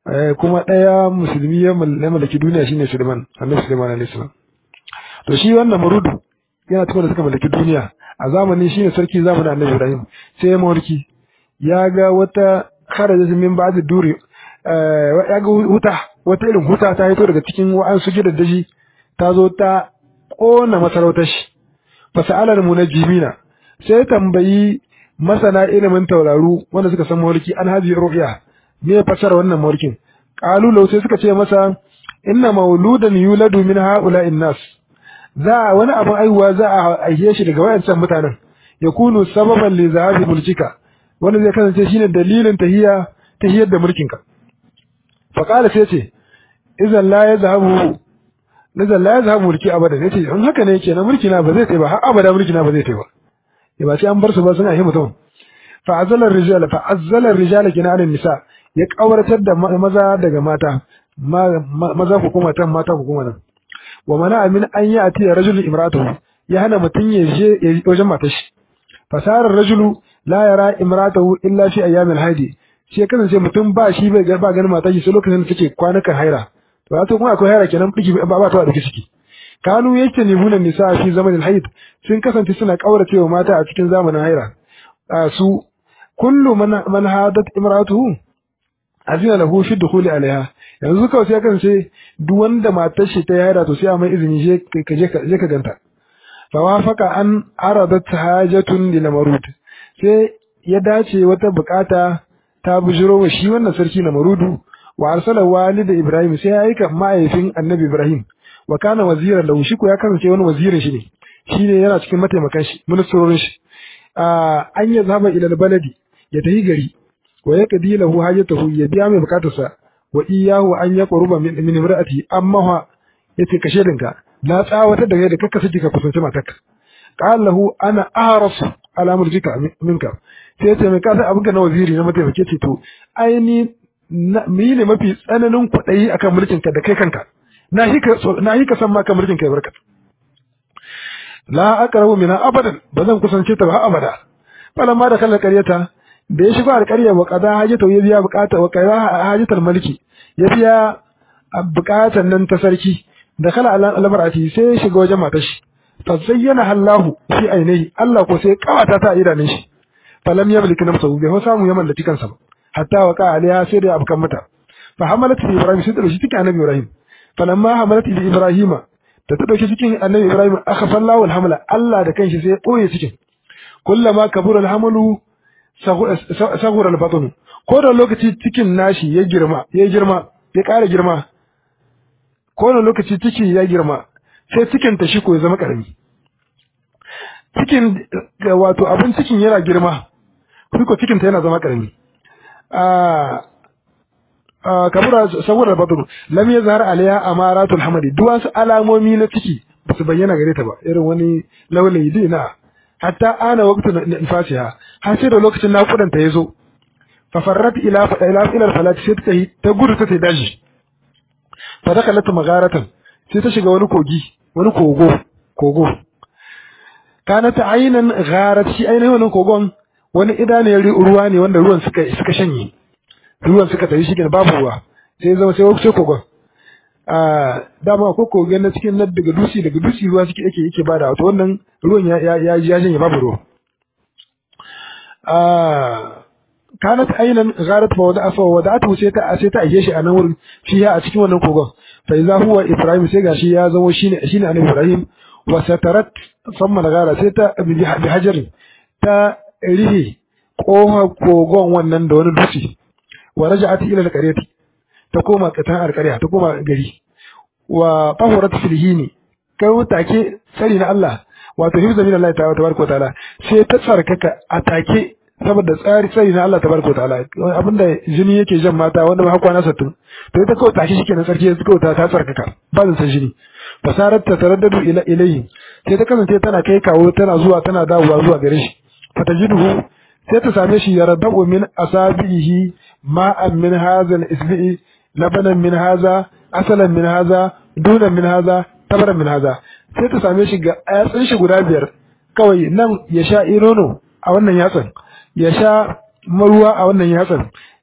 kuma ɗaya musulmi ya mallaki duniya shine Sulaiman annabi Sulaiman alaihi salam to shi wannan marudu yana cikin da suka mallaki duniya a zamanin shine sarki zamanin annabi Ibrahim sai mawarki ya ga wata kharaja min ba'd duri ya ga wuta wata irin wuta ta hito daga cikin wa'ansu gidaddaji ta zo ta kona masarautar shi fasa'alar munajjimina sai tambayi masana ilimin tauraru wanda suka san mawarki an haji ru'ya me fasara wannan mawarkin qalu law sai suka ce masa inna mauludan yuladu min ha'ula'in nas za wani abin aihuwa za a aihe shi daga wayancan mutanen yakunu sababan li zahabi mulkika wanda zai kasance shine dalilin tahiya tahiyar da mulkinka fa qala sai ce idan la yazhabu idan la yazhabu mulki abada yace in haka ne kenan mulki na ba zai tai ba har abada mulki na ba zai tai ba ya ba sai an bar su ba suna yi mutum fa azala rijala fa azala rijala kina anin nisa ya kawartar da maza daga mata maza ku kuma tan mata ku kuma nan wa mana min an yi ati rajulun imratuhu ya hana mutun ya je wajen matar shi fasarar rajulu la yara imratahu illa fi ayyamil haidi shi kasance mutum ba shi bai ba ganin matar shi sai lokacin da take kwanukan haira to wato kuma akwai haira kenan biki ba ba ta da ciki kanu yake ne hunan nisa fi zamanin haid sun kasance suna kauracewa mata a cikin zamanin haira su kullu man man hadat imratuhu azina lahu fi dukhuli alaiha yanzu kawai sai kasance duk wanda matar shi ta haira to sai a mai izini je ka je ka je ka ganta fawafaka an aradat hajatun lil marud sai ya dace wata bukata ta bujiro wa shi wannan sarki na marudu wa arsala walid ibrahim sai ya aika mahaifin annabi ibrahim wa kana waziran lahu shi ko ya kasance wani wazirin shi ne shine yana cikin mataimakan shi ministrorin shi an ya zaba ila baladi ya tafi gari wa ya kadi lahu hajatahu ya biya mai bukatarsa wa iyahu an ya quruba min min imraati amma ha yace kashe dinka na tsawatar da da kakka saki ka kusanci matarka qala lahu ana ahrasu ala murjika minka sai yace mai kasa abin ka na waziri na mataimake ce to ai ni mi ne mafi tsananin kuɗayi akan mulkin ka da kai kanka na hika na hika san maka mulkin kai barka la aqrabu mina abadan bazan kusance ta ba abada falamma da kallon qaryata da ya shigo alƙarya wa qada hajata ya biya bukata wa qada hajatal maliki ya biya bukatan nan ta sarki da kala al'amarati sai ya shiga wajen matar shi fa zayyana Allahu fi ainihi Allah ko sai kawata ta idanun shi falam yamliki nafsahu bai samu ya mallaki kansa ba hatta wa ka alaiha sai da abukan mata fa hamalat bi ibrahim sai ta dauki cikin annabi ibrahim falamma hamalat bi ibrahima da ta dauki cikin annabi ibrahim akhfa Allahu alhamla Allah da kanshi sai ya boye cikin kullama kabura alhamlu saghura albatn ko da lokaci cikin nashi ya girma ya girma ya ƙara girma kowane lokaci ciki ya girma sai cikin ta shi ko ya zama karami cikin wato abin cikin yana girma shi ko cikin ta yana zama karami a kabura saboda badru lam yazhar alaiha amaratul hamadi duk wasu alamomi na ciki ba su bayyana gare ta ba irin wani laulayi dina hatta ana waqtu nifasiha har sai da lokacin naƙudan ta yazo fa farrat ila ila ila falat sai ta ta gudu ta daji fa dakalat magharatan sai ta shiga wani kogi wani kogo kogo kanat aynan gharat shi ainihin wannan kogon wani idaniyar ruwa ne wanda ruwan suka suka shanye ruwan suka tafi shi babu ruwa sai zama sai sai kogon a dama ko kogon na cikin nan daga dusi daga dusi ruwa suke yake yake bada wato wannan ruwan ya ya ya shanye babu ruwa a kanat aynan gharat fa wada fa wada'atu sai ta sai ta aje shi a nan wurin fiya a cikin wannan kogon fa idza huwa ibrahim sai gashi ya zama shine shine annabi ibrahim wa satarat thumma gara sai ta bi hajarin ta rihi koha kogon wannan da wani dutse wa raja'at ila alqaryati ta koma katan alqarya ta koma gari wa tahurat filhini kai take tsari na Allah wato hifza min Allah tabaraka ta'ala sai ta tsarkaka a take saboda tsari tsari na Allah tabaraka ta'ala abinda jini yake jan mata wanda ba hakwa na sattu to ita kawai take shikenan sarki ya kawai ta tsarkaka ba zan san jini fasarar ta taraddadu ila ilayhi sai ta kasance tana kai kawo tana zuwa tana dawowa zuwa gare shi fatajiduhu sai ta same shi yaradu min asabihi ma'an min hadha al-isbi'i labanan min hadha asalan min hadha dunan min hadha tabaran min hadha sai ta same shi ga yatsun shi guda biyar kawai nan ya sha irono a wannan yatsan ya sha maruwa a wannan yatsan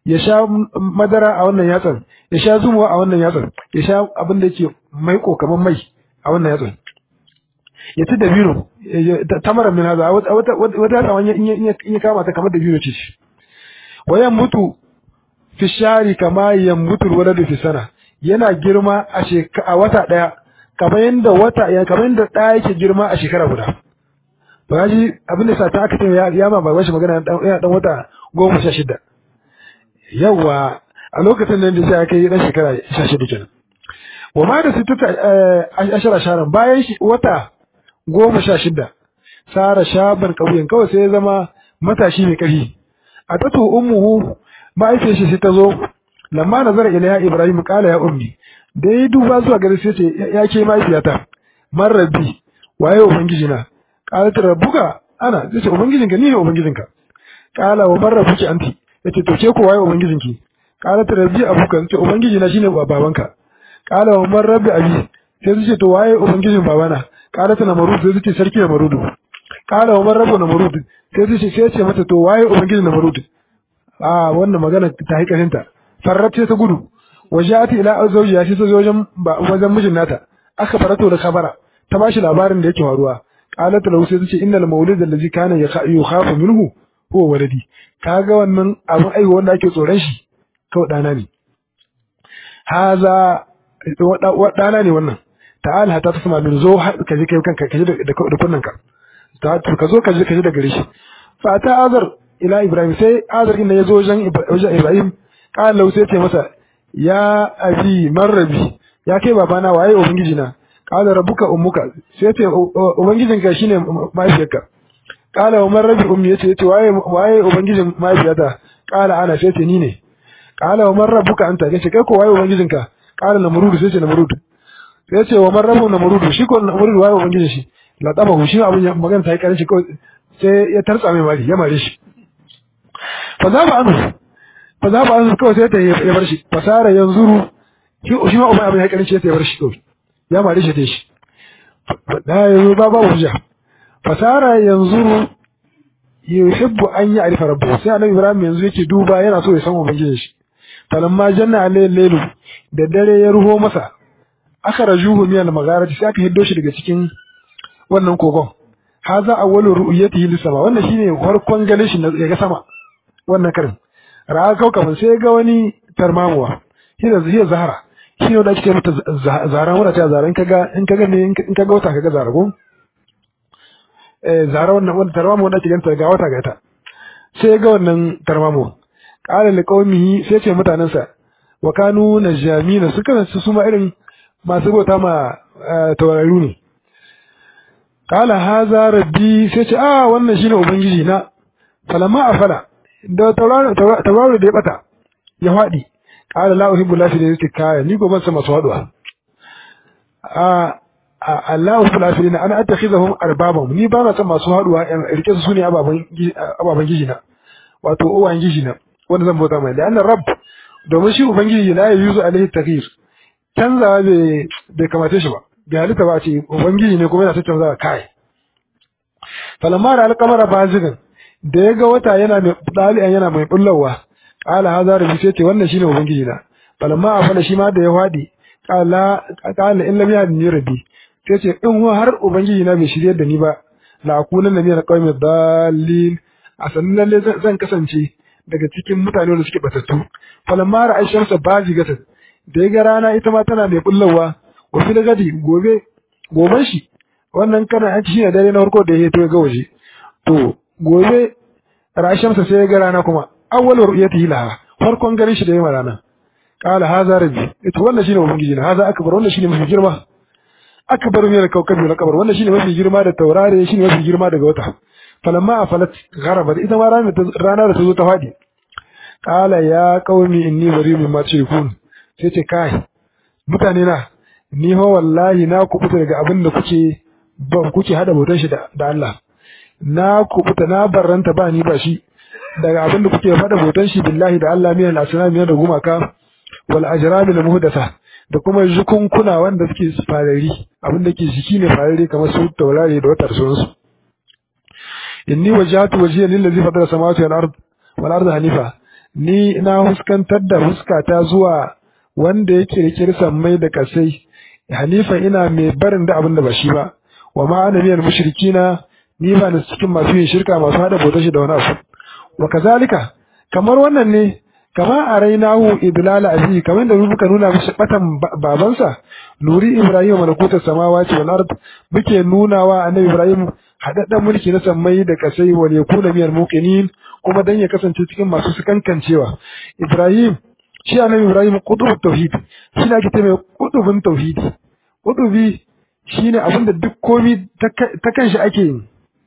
ya sha madara a wannan yatsan ya sha zumuwa a wannan yatsan ya sha abin da yake maiko kamar mai a wannan yatsan ya ci dabino tamara min haza wata wata tsawon in ya kama ta kamar dabino ce wayan mutu fi shari kama yambutul waladu fi sana yana girma a a wata daya kamar yanda wata ya kamar yanda da yake girma a shekara guda ba ji abin da sa ta aka ce ya ma ba shi magana yana dan wata goma sha shida yawa a lokacin nan da sai aka yi dan shekara sha shida kenan wa ma da sittata ashara sharan bayan wata goma sha shida sara shaban kauyen kawai sai ya zama matashi mai ƙarfi a tatu ummuhu ma'aifiyar shi sai ta zo lamma nazara ila ibrahim qala ya ummi da ya duba zuwa gare sai ce ya ke mahaifiyata man rabbi waye ubangiji na qala ta rabbuka ana sai ce ubangijinka ni ne ubangijinka qala wa man rabbuki anti yace to ke ko waye ubangijinki qala ta rabbi abuka sai ubangiji na shine babanka qala wa man rabbi abi sai ce to waye ubangijin babana qala ta namrud sai ce sarki namrudu qala wa man rabbu namrud sai ce sai ce mata to waye ubangijin namrud a wannan magana ta haikarinta farrat sai ta gudu wajati ila zawjiya sai ta zo wajen wajen mijin nata aka farato da kabara ta bashi labarin da yake faruwa qalat lahu sai tace innal mawlid allazi kana yukhafu minhu huwa waladi kaga wannan abin aiwa wanda ake tsoron shi kawai dana ne haza dana ne wannan ta'ala hatta tasma min zo ka je kai kanka ka je da kunnanka ta ka zo ka je ka je da gare shi fa ta azar ila Ibrahim sai Azar inda ya zo wajen Ibrahim kala sai ce masa ya abi marrabi ya kai babana waye ubangiji na kala rabbuka ummuka sai ce ubangijin ka shine mahaifiyarka kala wa marrabi ummi yace yace waye waye ubangijin mahaifiyata kala ana sai ce ni ne kala wa marrabuka anta yace kai ko waye ubangijin ka kala namrud sai ce namrud sai ce wa marrabu namrud shi ko namrud waye ubangijin shi la taba shi abin magana ta yi karshe ko sai ya tartsa mai mari ya mare shi fa za ba anu fa za ba anu kawai sai ta ya bar shi fasara yanzuru shi shi ma umma abin ya karshe sai ya bar shi kawai ya mare shi dai shi da yanzu ba ba hujja fasara yanzuru yuhibbu an ya'rifa rabbuhu sai annabi ibrahim yanzu yake duba yana so ya san ubangijin shi falamma janna alayhi laylu da dare ya ruho masa aka rajuhu min al-magharati sai aka hiddo shi daga cikin wannan kogon haza awwalu ru'yatihi lis-sama wannan shine farkon ganin shi ga sama wannan karin ra'a kaukaban sai ga wani tarmamuwa shi da zai zahara shi ne wanda ake mata zara wanda ta zara in kaga in kaga ne in kaga wata kaga zara ko eh zara wannan wanda tarmamu wanda ake ganta ga wata ga ta sai ga wannan tarmamu qala liqaumihi sai ce mutanen sa wa kanu najamina suka su suma irin masu bauta ma tauraru ne qala haza rabbi sai ce a wannan shine ubangiji na falamma afala da tauraro da ya bata ya faɗi ƙara la uhibbu lafi da yake kaya ni ko ban san masu haɗuwa a Allah uhibbu lafi da ana attakhizahum arbaban ni ba na san masu haɗuwa in rike su sune ababan ababan gijina wato uwan gijina wanda zan bauta mai da annar rabb domin shi ubangiji la yuzu alaihi taghyir canzawa bai bai kamace shi ba bai halitta ba ce ubangiji ne kuma yana ta canzawa kai falamma da alqamara bazigan da ya ga wata yana mai dalian yana mai bullawa qala hadha rabbi sai ce wannan shine ubangiji na falamma afala shi ma da ya wadi qala qala in lam yahdini rabbi sai ce in har ubangiji na bai shirye da ni ba la akuna min alqawmi dallin a sannan lalle zan kasance daga cikin mutane da suke batattu falamma ra'a shamsa bazigatan da ya ga rana ita ma tana mai bullawa wa fil gadi gobe goben shi wannan kana an ci shine dare na farko da ya to ga waje to gobe rashamsa sai ya ga rana kuma awwal ru'yatihi laha farkon garin shi da yayin rana qala hadha rabbi ita wannan shine ubangiji na hadha akbar wannan shine mafi girma akbar min al-kawkabi wal qamar wannan shine mafi girma da taurare shine mafi girma daga wata falamma afalat gharabat ita ma rana rana da ta zo ta fadi qala ya qaumi inni bari'un mimma tushrikun sai ce kai mutane na ni ho wallahi na kubuta daga abin da kuke ban kuke hada bautar shi da Allah na kubuta na barranta ba ni ba shi daga abin da kuke faɗa bautan shi billahi da Allah miyan asnam da gumaka wal ajrami al muhdasa da kuma jukunkuna wanda suke farari abin da ke jiki ne farari kamar su taurari da watar sun su inni wajhatu wajhiya lillazi fatara samawati wal ard wal ard hanifa ni na huskantar da huskata zuwa wanda ya kirkiri sammai da kasai hanifa ina mai barin da abin da ba shi ba wa ma ana minal mushrikina ni ba ni cikin masu yin shirka masu hada bautar shi da wani abu wa kazalika kamar wannan ne kama a rainahu idlala abi kamar da muka nuna mishi batan babansa nuri ibrahim malakutar samawati wal ard muke nunawa annabi ibrahim hadaddan mulki na sammai da kasai wal yakuna minal muqinin kuma dan ya kasance cikin masu sukankancewa ibrahim shi annabi ibrahim qutubut tauhid shi ne ake mai qutubun tauhidi qutubi shine abinda duk komi ta kanshi ake yin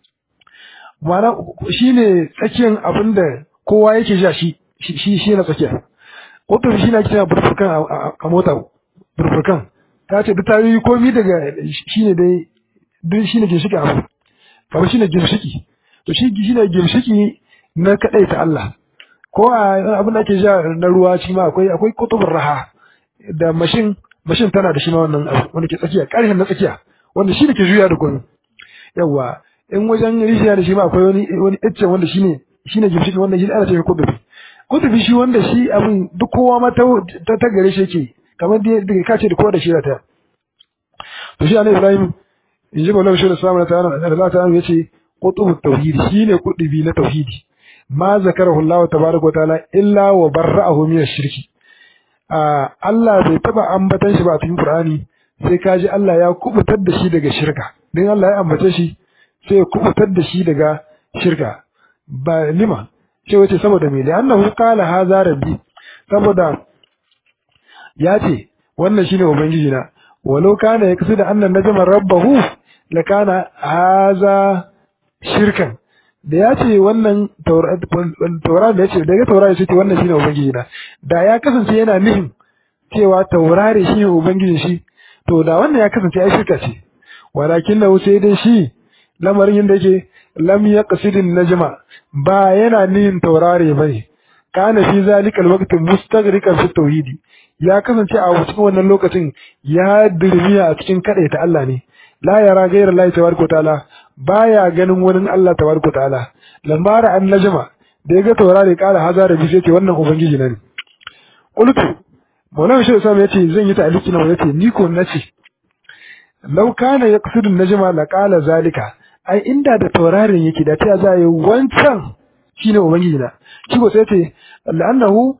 ma'ana shine tsakiyan abinda kowa yake ja shi shi shi na tsakiya qutubi shine ake cewa burfurkan a mota burfurkan ta ce duk tayoyi komi daga shine dai duk shine ginshiki abu kamar shine ginshiki to shi shine ginshiki na kadai ta Allah ko a abin da ake ja na ruwa shi ma akwai akwai kutubur raha da mashin mashin tana da shi ma wannan abu wanda ke tsakiya ƙarfin na tsakiya wanda shi ne ke juya da komai yawa in wajen rijiya da shi ma akwai wani wani icce wanda shi ne shi ne gimshiki wanda shi ana cewa kutubi kutubi shi wanda shi abin duk kowa ma ta ta gare shi yake kamar da ka ce da kowa da shi ta to shi annabi Ibrahim in ji Maulana Shehu Sallallahu alaihi wasallam ya ce qutubut tauhidi shine kutubi na tauhidi ma zakarahu Allah tabaraka wa ta'ala illa wa barra'ahu min ash-shirki Allah bai taba ambatan shi ba a cikin Qur'ani sai kaji Allah ya kubutar da shi daga shirka dan Allah ya ambace shi sai ya kubutar da shi daga shirka ba lima ce wace saboda me da annahu qala hadha rabbi saboda ya ce wannan shine ubangiji na walau kana yaksu da annan najma rabbahu lakana hadha shirkan da ya ce wannan taurari da ya ce daga taurari sai ce wannan shine ubangiji na da ya kasance yana nufin cewa taurari shine ubangijin shi to da wannan ya kasance ai shirka ce walakin lahu sai dai shi lamarin yadda yake lam yaqsidin najma ba yana nihin taurari bane kana fi zalikal waqti mustaghriqan fi tauhidi ya kasance a cikin wannan lokacin ya dirmiya a cikin ta Allah ne la yara ghayra Allah tabaraka ta'ala baya ganin wani Allah tabaraka ta'ala lamara an najma da ya ga taurari kala hazara bi sai ce wannan ubangiji na ne qultu Maulana Shehu Sam yace zan yi ta'aliki na yace ni ko nace law kana yaqsidu najma la qala zalika ai inda da taurarin yake da ta zai wancan shine ubangiji na shi ko sai ce la'annahu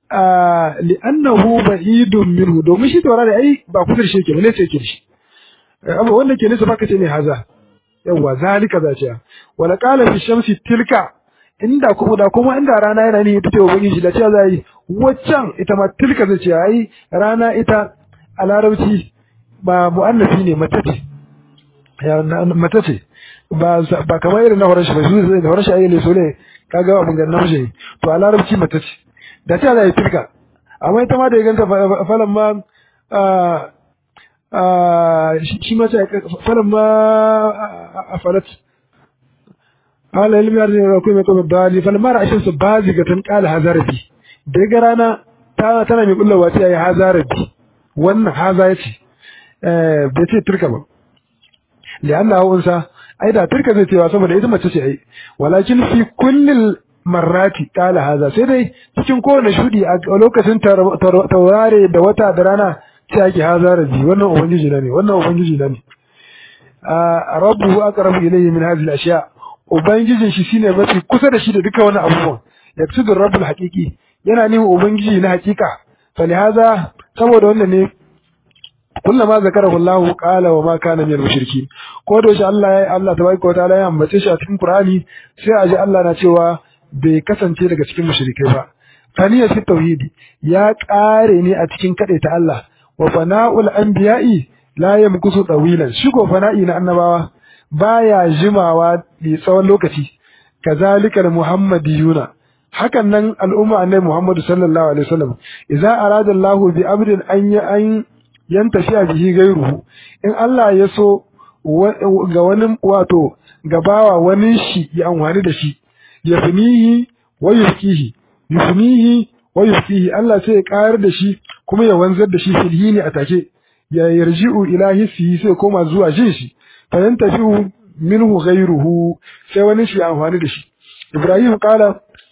li'annahu ba'idun minhu domin shi taurari ai ba kusa da shi yake ne sai yake shi amma wanda ke nisa baka ce ne haza yawa zalika za ce wala qala fi shamsi tilka inda kuma da kuma inda rana yana ne ita ce ubangiji da cewa zai waccan ita ma tilka zai ce ai rana ita a larabci ba mu'annafi ne mace ce ya mace ce ba ba kamar irin na horon shi ba shi zai da horon shi ayyale so ne kaga abun ga namiji to a larabci mace ce da cewa zai tilka amma ita ma da ya ganta falan ma shi ma sai falan ma a falat قال علم يرجع يكون يكون الضالي فلما رأى الشمس بازغة قال هذا ربي daga rana ta tana mai kullawa ce yayi haza rabbi wannan haza yace eh bai ce turka ba lianna unsa ai da turka zai cewa saboda ita mace ce ai walakin fi kullil marrati qala haza sai dai cikin kowane shudi a lokacin taurare da wata da rana sai ake haza rabbi wannan ubangiji na ne wannan ubangiji na ne a rabbuhu aqrabu ilayhi min hadhihi al-ashya ubangijin shi shine mafi kusa da shi da duka wani abubuwan yaksudur rabbul haqiqi yana nihin ubangiji na hakika falihaza saboda wannan ne kullama zakarahu Allah qala wa ma kana minal mushrikin ko da shi Allah ya Allah tabaraka wa ta'ala ya ambace shi a cikin Qur'ani sai a ji Allah na cewa bai kasance daga cikin mushrikai ba faniya fi tauhidi ya kare ne a cikin ta Allah wa fana'ul anbiya'i la yamkusu tawilan shi ko fana'i na annabawa baya jimawa da tsawon lokaci kazalikal muhammadiyuna hakan nan al'umma annabi Muhammad sallallahu alaihi wasallam idza arada Allahu bi amrin an ya an yantafi bihi gairuhu in Allah ya so ga wani wato gabawa wani shi ya amfani da shi yafnihi wa yufkihi yufnihi wa yufkihi Allah sai ya kayar da shi kuma ya wanzar da shi filhini a take ya yarji'u ila hissi sai koma zuwa jin shi fa yantafi minhu ghairuhu sai wani shi amfani da shi Ibrahim kala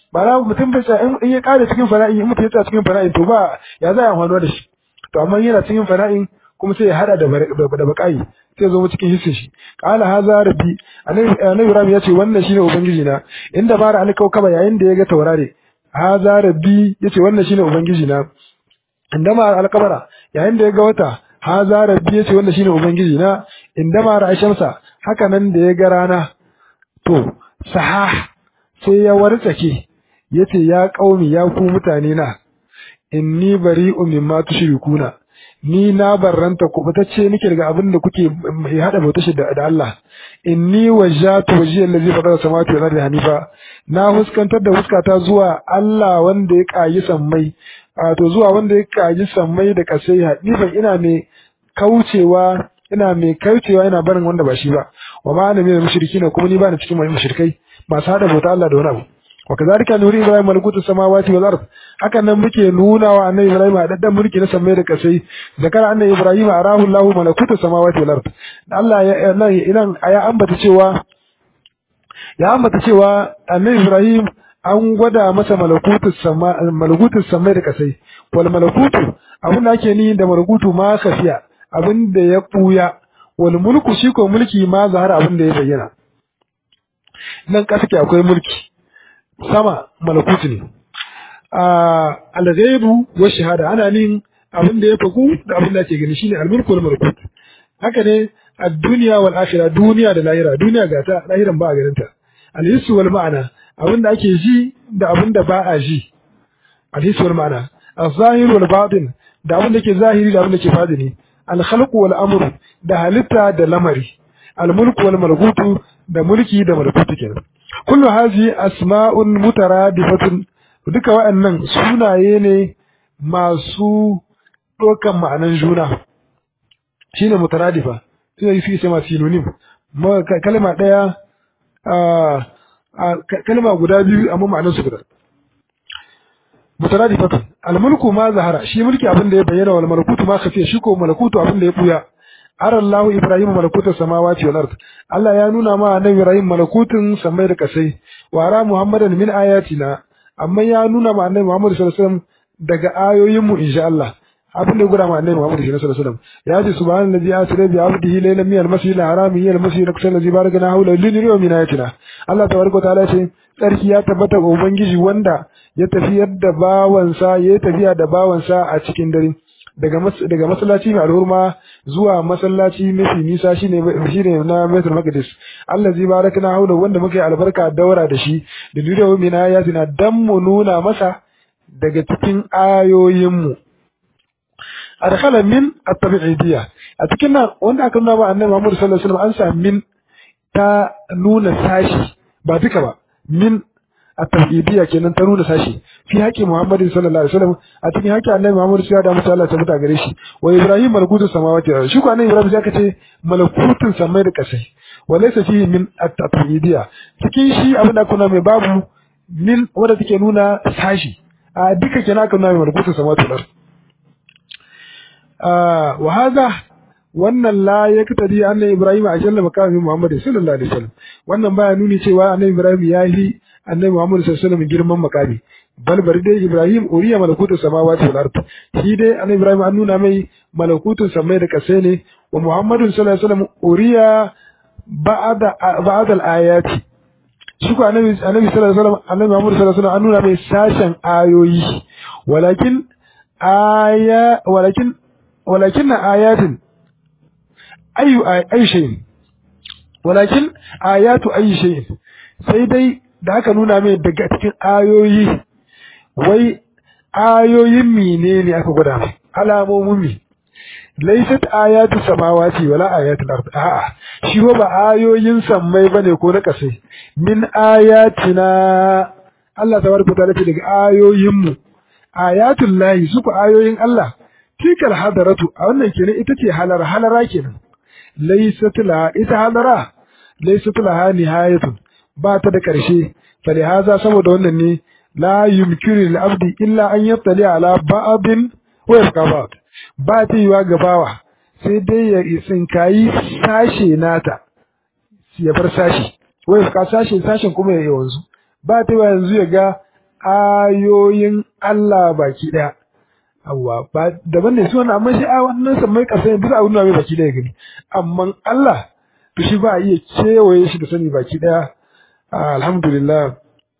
ba na mutum bai tsaya in ya kare cikin fana'i in mutum ya tsaya cikin fana'in to ba ya za a amfano da shi to amma yana cikin fana'in kuma sai ya hada da da bakai sai zo mu cikin hissin shi qala hadha rabbi annabi ibrahim ya ce wannan shine ubangiji na inda bara alkaukaba yayin da ya ga taurare hadha rabbi yace wannan shine ubangiji na inda ma alkabara yayin da ya ga wata hadha rabbi yace wannan shine ubangiji na inda ma ra'ashamsa haka nan da ya ga rana to sahah sai ya wartsake yace ya kaumi ya ku mutane na inni bari'un mimma tushrikuna ni na barranta ku ce nake daga abin da kuke hada bauta shi da Allah inni wajjatu wajhiya allazi fatara samawati wal ardi hanifa na huskantar da huskata zuwa Allah wanda ya kayi sammai to zuwa wanda ya kayi sammai da kasai hanifan ina mai kaucewa ina mai kaucewa ina barin wanda ba shi ba wa ma ana mai mushriki ne kuma ni ba ni cikin mai mushrikai masu hada bauta Allah da wani abu wa kazalika nuri ibrahim malakutu samawati wal ard hakan nan muke nuna wa annabi ibrahim a daddan mulki na samai da kasai zakara annabi ibrahim arahu allah malakutu samawati wal ard Allah ya nan idan ya ambata cewa ya ambata cewa annabi ibrahim an gwada masa malakutu sama malakutu samai da kasai wal malakutu abin da ake ni da malakutu ma kafiya abin da ya buya wal mulku shi ko mulki ma zahara abin da ya bayyana nan kasa akwai mulki sama malakutu ne al-ghaibu wa shahada ana nin abin da ya faku da abin da ake gani shine al-mulku wal malakut haka ne ad-dunya wal akhirah duniya da lahira duniya ga ta lahiran ba a ganin ta al-hissu wal ma'ana abin da ake ji da abin da ba a ji al-hissu wal ma'ana az-zahir wal batin da abin da ke zahiri da abin da ke fadini al-khalqu wal amru da halitta da lamari al-mulku wal malakutu da mulki da malakutu kenan kullu hazi asma'un mutaradifatun duka wa'annan sunaye ne masu dokan ma'anan juna shine mutaradifa sai yi sai ma synonym kalma daya kalma guda biyu amma ma'anan su guda mutaradifatun almulku ma zahara shi mulki abin da ya bayyana wal malakutu ma khafiya shi ko malakutu abin da ya buya ara Allah Ibrahim malakutar samawati wal ard Allah ya nuna ma annabi Ibrahim malakutun samai da kasai wa ara Muhammadan min ayatina amma ya nuna ma annabi Muhammad sallallahu alaihi wasallam daga ayoyin mu insha Allah abin da gura ma annabi Muhammad sallallahu alaihi wasallam ya ce subhanallazi asra bi abdihi laylan min al-masjid al-haram ila al-masjid al-aqsa allazi barakana hawla linuriya min ayatina Allah tabaraka ta'ala ce tsarki ya tabbata ga ubangiji wanda ya tafiyar da bawansa ya tafiya da bawansa a cikin dare daga daga masallaci mai alhurma zuwa masallaci mafi nisa shine shine na Baitul Maqdis allazi barakna haula wanda muke albarka daura da shi da duniya min ayatina dan mu nuna masa daga cikin ayoyin mu adkhala min at-tabi'idiyya a cikin nan wanda aka nuna ba annabi Muhammad sallallahu alaihi wasallam an sa min ta nuna sashi ba duka ba min at-tawhidiyya kenan ta nuna sashi fi haƙi Muhammad sallallahu alaihi wasallam a cikin haƙi Annabi Muhammad sai da musu Allah ta muta gare shi wa Ibrahim malakutu samawati shi ko Annabi Ibrahim sai ka ce malakutun samai da kasai wa laysa fihi min at-tawhidiyya cikin shi abin da kuna mai babu min wanda take nuna sashi a duka kenan aka nuna mai malakutun samawati wal ard wa hadha wannan la ya katadi annabi Ibrahim a jalla makamin Muhammad sallallahu alaihi wasallam wannan baya nuni cewa annabi Ibrahim ya yi annabi Muhammad sallallahu alaihi wasallam girman makami bal bari dai Ibrahim uriya malakutu samawati wal ard shi dai annabi Ibrahim an nuna mai malakutun samai da kasai ne wa Muhammadu sallallahu alaihi wasallam uriya ba'da ba'da al ayati shi ko annabi annabi sallallahu alaihi wasallam annabi Muhammad sallallahu alaihi wasallam an nuna mai sashen ayoyi walakin aya walakin walakin ayatin ayu ayu shay'in walakin ayatu ayu shay'in sai dai da aka nuna mai daga cikin ayoyi wai ayoyin menene aka gwada mai alamomin mi laysat ayatu samawati wala ayatul ard a'a shi ba ayoyin sammai bane ko na kasai min ayatina Allah tabaraka ta'ala ce daga ayoyin mu ayatul lahi su ku ayoyin Allah tikal hadaratu a wannan kenan ita ce halar halara kenan laysat la ita halara laysat laha nihayatun ba ta da ƙarshe fali haza saboda wannan ne la yumkinu lil abdi illa an yattali ala ba'din wa yabqa ba'd ba ta yiwa ga bawa sai dai ya tsinkayi sashe nata ya bar sashi wa yabqa sashe sashen kuma ya wanzu ba ta yiwa yanzu ya ga ayoyin Allah baki daya awwa ba daban ne su wannan amma shi a wannan sammai kasai duk abin da bai baki daya gani amma Allah to shi ba a iya kewaye shi da sani baki daya alhamdulillah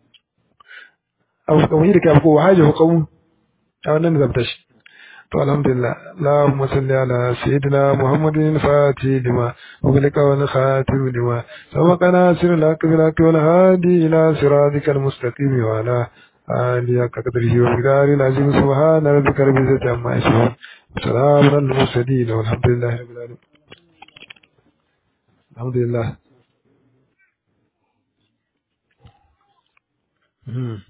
abu kamar da kai ko wahaje ko kawu a wannan zabta shi to alhamdulillah اللهم صل على سيدنا محمد الفاتح لما أغلق والخاتم لما سبق ناصر الحق بالحق والهادي إلى صراطك المستقيم وعلى آله حق قدره ومقداره العظيم سبحان ربك رب العزة عما يصفون وسلام على المرسلين والحمد لله رب العالمين الحمد لله